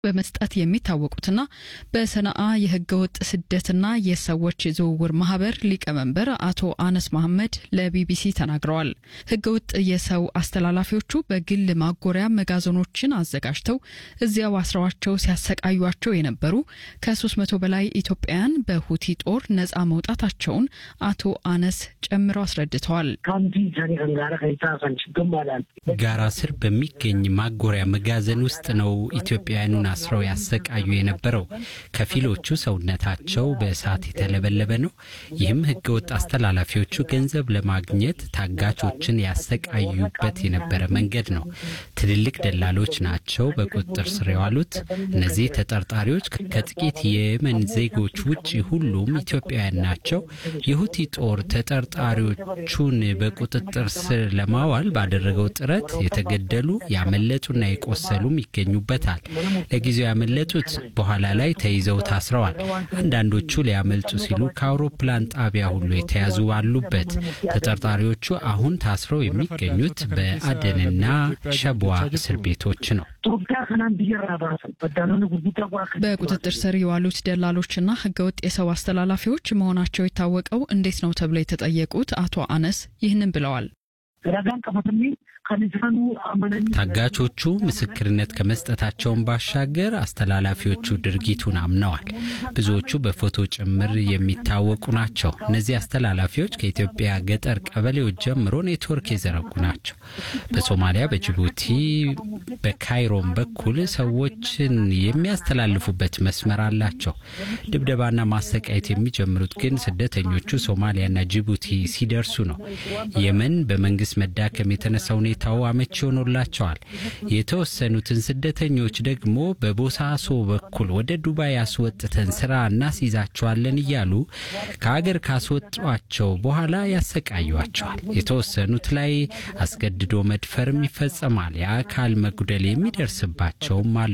በመስጠት የሚታወቁትና በሰነአ የህገወጥ ስደትና የሰዎች ዝውውር ማህበር ሊቀመንበር አቶ አነስ መሐመድ ለቢቢሲ ተናግረዋል። ህገወጥ የሰው አስተላላፊዎቹ በግል ማጎሪያ መጋዘኖችን አዘጋጅተው እዚያው አስረዋቸው ሲያሰቃዩቸው የነበሩ ከ300 በላይ ኢትዮጵያውያን በሁቲ ጦር ነጻ መውጣታቸውን አቶ አነስ ጨምረው አስረድተዋል። ጋራ ስር በሚገኝ ማጎሪያ መጋዘን ውስጥ ነው ኢትዮጵያውያኑን አስረው ያሰቃዩ የነበረው። ከፊሎቹ ሰውነታቸው በእሳት የተለበለበ ነው። ይህም ህገወጥ አስተላላፊዎቹ ገንዘብ ለማግኘት ታጋቾችን ያሰቃዩበት የነበረ መንገድ ነው። ትልልቅ ደላሎች ናቸው በቁጥጥር ስር የዋሉት። እነዚህ ተጠርጣሪዎች ከጥቂት የየመን ዜጎች ውጭ ሁሉም ኢትዮጵያውያን ናቸው። የሁቲ ጦር ተጠርጣሪዎቹን በቁጥጥር ስር ለማዋል ባደረገው ጥረት የተገደሉ ያመለጡና የቆሰሉም ይገኙበታል። ለጊዜው ያመለጡት በኋላ ላይ ተይዘው ታስረዋል። አንዳንዶቹ ሊያመልጡ ሲሉ ከአውሮፕላን ጣቢያ ሁሉ የተያዙ አሉበት። ተጠርጣሪዎቹ አሁን ታስረው የሚገኙት በአደንና ሸቧ እስር ቤቶች ነው። በቁጥጥር ስር የዋሉት ደላሎችና ህገወጥ የሰው አስተላላፊዎች መሆናቸው የታወቀው እንዴት ነው ተብለው የተጠየቁት አቶ አነስ ይህንን ብለዋል። ታጋቾቹ ምስክርነት ከመስጠታቸውን ባሻገር አስተላላፊዎቹ ድርጊቱን አምነዋል። ብዙዎቹ በፎቶ ጭምር የሚታወቁ ናቸው። እነዚህ አስተላላፊዎች ከኢትዮጵያ ገጠር ቀበሌዎች ጀምሮ ኔትወርክ የዘረጉ ናቸው። በሶማሊያ፣ በጅቡቲ፣ በካይሮም በኩል ሰዎችን የሚያስተላልፉበት መስመር አላቸው። ድብደባና ማሰቃየት የሚጀምሩት ግን ስደተኞቹ ሶማሊያና ጅቡቲ ሲደርሱ ነው። የመን በመንግስት መዳከም የተነሳ ሁኔታው አመቺ ሆኖላቸዋል። የተወሰኑትን ስደተኞች ደግሞ በቦሳሶ በኩል ወደ ዱባይ አስወጥተን ስራ እናስይዛቸዋለን እያሉ ከሀገር ካስወጧቸው በኋላ ያሰቃዩቸዋል። የተወሰኑት ላይ አስገድዶ መድፈርም ይፈጸማል። የአካል መጉደል የሚደርስባቸውም አሉ።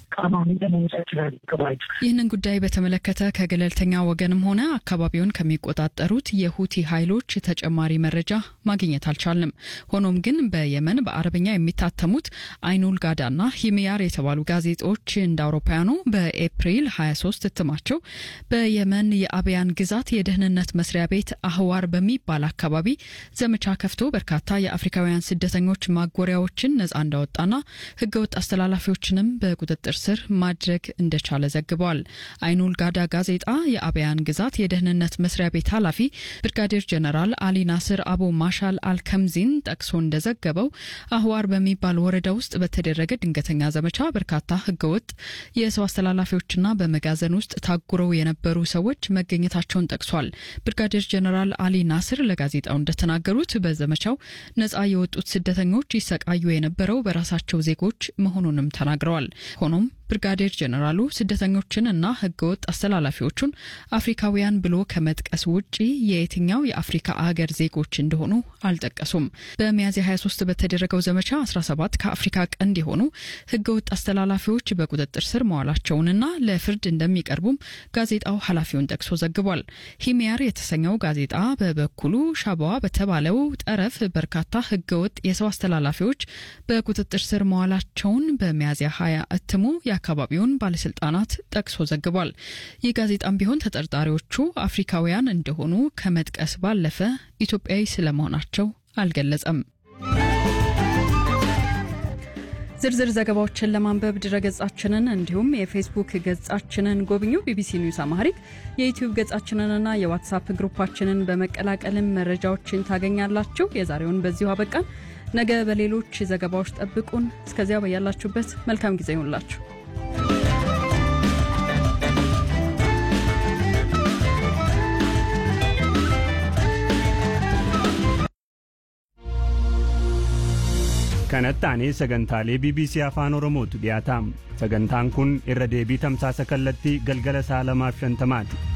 ይህንን ጉዳይ በተመለከተ ከገለልተኛ ወገንም ሆነ አካባቢውን ከሚቆጣጠሩት የሁቲ ኃይሎች ተጨማሪ መረጃ ማግኘት አልቻልንም። ሆኖም ግን በየመን በአረብኛ የሚታተሙት አይኑል ጋዳና ሂሚያር የተባሉ ጋዜጦች እንደ አውሮፓውያኑ በኤፕሪል 23 እትማቸው በየመን የአብያን ግዛት የደህንነት መስሪያ ቤት አህዋር በሚባል አካባቢ ዘመቻ ከፍቶ በርካታ የአፍሪካውያን ስደተኞች ማጎሪያዎችን ነጻ እንዳወጣና ህገወጥ አስተላላፊዎችንም በቁጥጥር ስር ማድረግ እንደቻለ ዘግበዋል። አይኑል ጋዳ ጋዜጣ የአብያን ግዛት የደህንነት መስሪያ ቤት ኃላፊ ብርጋዴር ጀነራል አሊ ናስር አቡ ማሻል አልከምዚን ጠቅሶ እንደዘገበው አህዋር በሚባል ወረዳ ውስጥ በተደረገ ድንገተኛ ዘመቻ በርካታ ህገወጥ የሰው አስተላላፊዎችና በመጋዘን ውስጥ ታጉረው የነበሩ ሰዎች መገኘታቸውን ጠቅሷል። ብርጋዴር ጀነራል አሊ ናስር ለጋዜጣው እንደተናገሩት በዘመቻው ነጻ የወጡት ስደተኞች ይሰቃዩ የነበረው በራሳቸው ዜጎች መሆኑንም ተናግረዋል። ሆኖም ብርጋዴር ጀነራሉ ስደተኞችን እና ህገወጥ አስተላላፊዎቹን አፍሪካውያን ብሎ ከመጥቀስ ውጪ የየትኛው የአፍሪካ አገር ዜጎች እንደሆኑ አልጠቀሱም። በሚያዝያ 23 በተደረገው ዘመቻ 17 ከአፍሪካ ቀንድ የሆኑ ህገወጥ አስተላላፊዎች በቁጥጥር ስር መዋላቸውንና ለፍርድ እንደሚቀርቡም ጋዜጣው ኃላፊውን ጠቅሶ ዘግቧል። ሂሚያር የተሰኘው ጋዜጣ በበኩሉ ሻባዋ በተባለው ጠረፍ በርካታ ህገወጥ የሰው አስተላላፊዎች በቁጥጥር ስር መዋላቸውን በሚያዝያ 20 እትሙ የአካባቢውን ባለስልጣናት ጠቅሶ ዘግቧል። ይህ ጋዜጣም ቢሆን ተጠርጣሪዎቹ አፍሪካውያን እንደሆኑ ከመጥቀስ ባለፈ ኢትዮጵያዊ ስለመሆናቸው አልገለጸም። ዝርዝር ዘገባዎችን ለማንበብ ድረገጻችንን እንዲሁም የፌስቡክ ገጻችንን ጎብኙ። ቢቢሲ ኒውስ አማሪክ የዩትዩብ ገጻችንንና የዋትሳፕ ግሩፓችንን በመቀላቀልም መረጃዎችን ታገኛላችሁ። የዛሬውን በዚሁ አበቃን። ነገ በሌሎች ዘገባዎች ጠብቁን። እስከዚያ በያላችሁበት መልካም ጊዜ ይሁንላችሁ። kanatti aanee sagantaalee bbc afaan oromootu dhiyaataam sagantaan kun irra deebii tamsaasa kallattii galgala sa'a lamaaf shantamaati